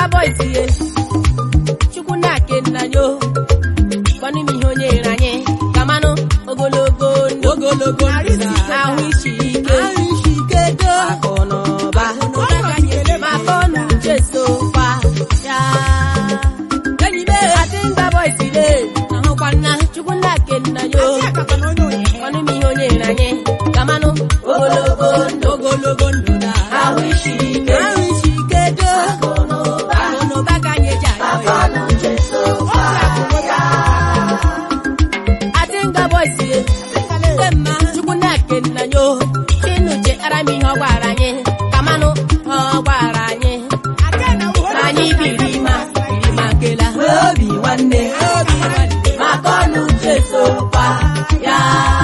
boys ye chukwu na-ake nna yo kọnụ m ihe onye nyere anyị kamanụ ogologo ndụ ogologo ndụ na ahụ isi ike akụ na ụba maka ọnụ uche sokwa ya enyi m adịmba boys le ahụkwa nna chukwu na-ake nna yo kọnụ m ihe onye nyere anyị kamanụ ogologo ndụ ogologo ndụ na ahụ isi ike ahụ isi ike do akụ na ụba akụ na ụba ka anyị eji ayọ ya Adinga boys ye. Ndị mma Chukwu na-eke nna yo. Chinuche ara m ihe ọ gwara anyị. Kamanụ ọ gwara anyị. Na anyị biri ma biri ma nkela. Obi nwanne. Maka ọnụ uche sokwa ya.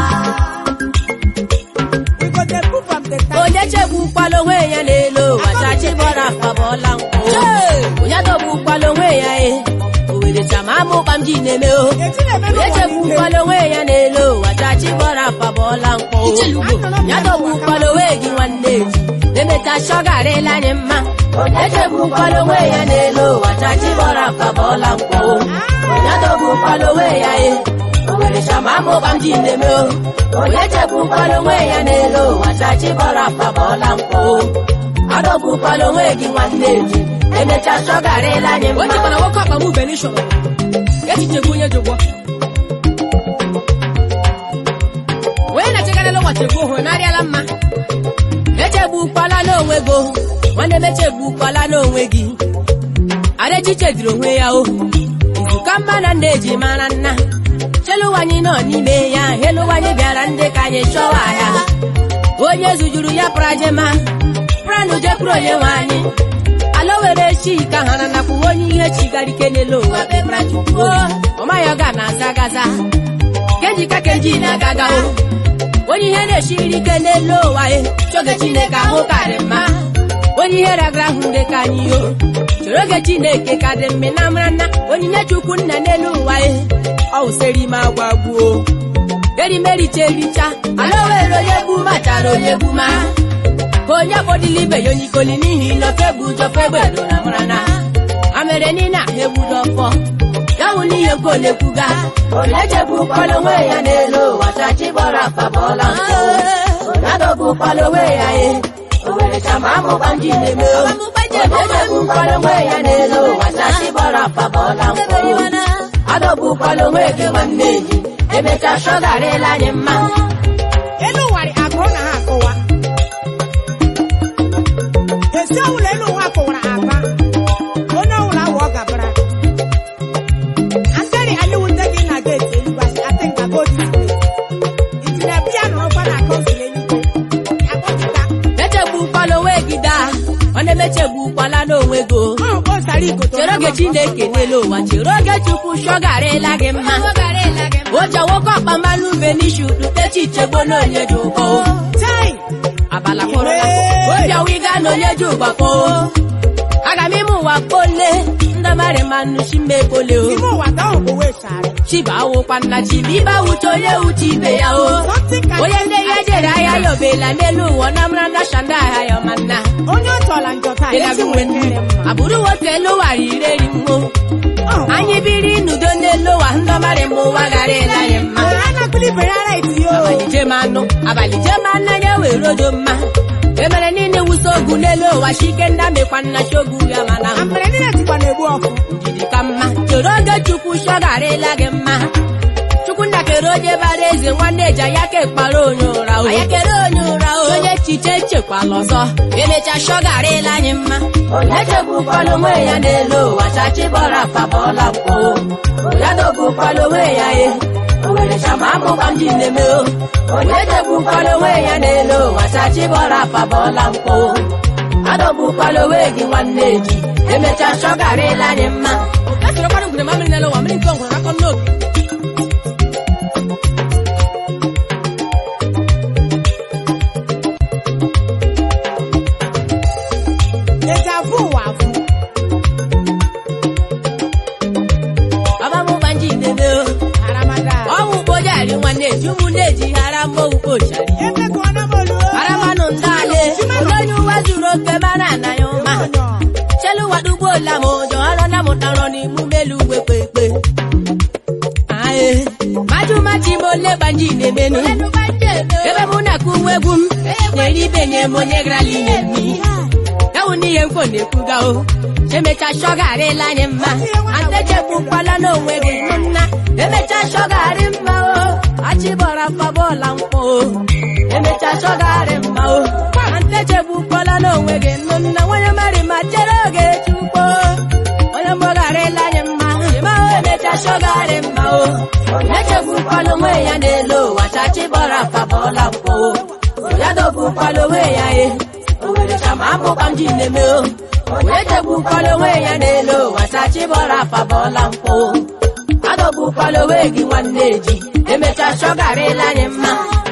Onye chegbukwala onwe ya n'elu ụwa chachi bọrọ afa bọọla nkwụ. Onye dọgbukwala onwe ya e. Owere chama amụkpa m ji na-eme o. Onye chegbukwala onwe ya n'elu ụwa chachi bọrọ afa bọọla nkwụ. Ya dọgbukwala onwe gị nwanne eji. Emecha chọgarịla anyị mma. Onye chegbukwala onwe ya n'elu ụwa chachi bọrọ afa bọọla nkwụ. Onye dọgbukwala onwe ya e. Owere chama amụkpa m ji na-eme o. Onye chegbukwala onwe ya n'elu ụwa chachi bọrọ afa bọọla nkwụ. Adọgbukwala onwe gị nwanne eji. Emecha chọgarịla anyị mma. o chekwara nwoke ọkpa m benishọn echiche bụ onye jụgwọ onye na-echegarịla ụbọchị bụ hụrụ narịala mma echegbukwala n'onwe gị o. nwanne m echegbukwala n'onwe gị ada echiche dịrị onwe ya o izuka mma na nna eji mara nna chelụwanyị nọ n'ime ya helụwanyị bịara ndị ka anyị chọwa ya onye zujuru ya prajema pranụ jekwuru onye nwe anyị ala were chi ka ha na nakwu onye ihe chigara ike n'elu ụwa bebra chukwu ọmaghị ọ ga na-aza gaza kenji ka kenji na-agaga o onye ihe na-esiri ike n'elu ụwa ya chọge chineke ahụ karị mma onye ihe ragara ahụ dị ka anyị o chọrọ oge chineke ka dị mme na mara nna onyinye chukwu nna n'elu ụwa ya ọ wụsịrị ime agwa gbuo erimericha ericha ala were onye gbu machara onye gbu ma ka onye kpọdịla ibe ya onye ikoli n'ihi na ofe bụ ụjọ fegbe dora mara na amere niile ahụ egbudo ọfọ ya wụ n'ihe nke olekwuga onye chegbukwala onwe ya n'elu ụwa chachi gbọrọ afa bọọla nkụ onye dọgbukwala onwe ya e owere chama amụkpa ndị na-eme o. onye chegbukwala onwe ya n'elu ụwa chachi gbọrọ afa bọọla nkụ adọgbukwala onwe gị nwanne ji emecha chọgarịla anyị mma elu ụwarị agụrụ na ha akụwa esi ọbụla elu ụwa kụwara aba onye ọbụla awụ ọ gabara akari aliwute gị na geeti elugbasi ati nka gotu itinye biya nọrọkwa na kọnsụl eluigwe akpọchita echegbukwala onwe gị daa nwanne m echegbukwala n'onwe gị o. ọ kpọsara igoto chere oge chineke n'elu ụwa chere oge chukwu chọgarịla gị mma oche nwoke ọkpa mmanụ ube n'isi utechi ichegbo na onye dị ụkọ tai abala kpọrọ ya obi ọwiga na onye dị ụgbakọ aga m ime ụwa kpole ndabara mmanụ chimbekpole o ime ụwa ka ọ bụ wee chara chiba awụkwa nna chiba ibe awụcha onye wuche ibe ya o something can onye ndị ya jere ahịa ya obela n'elu ụwa na mara na shanda ahịa ya ma nna onye ọ chọla njọ taa ezi nwere mmiri mma abụrụ nwoke elu wara ireri mmụọ Ọ, anyị biri n'udo n'elu ụwa ndọmarị mma ụwa gara ele anyị mma onye anakwụli ibere ara iti o abalị jem anụ abalị jem anụ anya were odo mma emere niile wusa ogu n'elu ụwa chike ndị amịkwa nna chogu ya mana amere niile tikwa na-egbu ọkụ ndidi ka mma chere oge chukwu chọgarịla gị mma chukwu nna kere onye bara eze nwanne eji anya ka ekpara onye ụra o anya kere onye ụra o onye echiche echekwala ọzọ emecha chọgarịla anyị mma onye chegbukwala onwe ya n'elu ụwa chachi bọrọ afa bọọla mkpụ onye dọgbukwala onwe ya e owere chama amụkwa m ji na-eme o onye chegbukwala onwe ya n'elu ụwa chachi bọrọ afa bọọla mkpụ adọgbukwala onwe gị nwanne ji emecha chọgarịla anyị mma echekwakwara ngwere mamịrị n'elu ụwa mmiri nke ọgwụrụ akọ n'obi ezi afụ ụwa afụ baba m gba nji na-eme o aramada ọnwụ kpojari nwanne ji ụmụnne ji hara mmọnwụ kpochari emekọna m olu haramanụ ndị ale onye uwe zuru oke mara anaghị ụma chelu wadugbola m ụjọ ọrụ na mụtara n'imume elu uwe kpekpe ae majumaji m ole gbanji na-emenu ebe mụ na-akụ uwe egwu m nyere ibe nye m onye garala inye mmiri ewu n'ihe mkpo na-ekwuga o emecha shọgarịla anyị mma antechegbukwala n'onwe gị nụ nna emecha shọgarị mma o achịbọra fabọọla mkpọ o emecha shọgarị mma o antechegbukwala n'onwe gị nụ nna nwanyị mari ma chere oge chukwu onye mgbọgharịla anyị mma ịma o emecha shọgarị mma o echegbukwala onwe ya n'elu ụwa chachịbọra fabọọla mkpọ o ya dọgbukwala onwe ya e owere chama abụkwa m ji na-eme o echegbukwala onwe ya n'elu ụwa chachịbọra fabọọla mkpọ adọgbukwala onwe gị nwanne ji emecha shọgarịla anyị mma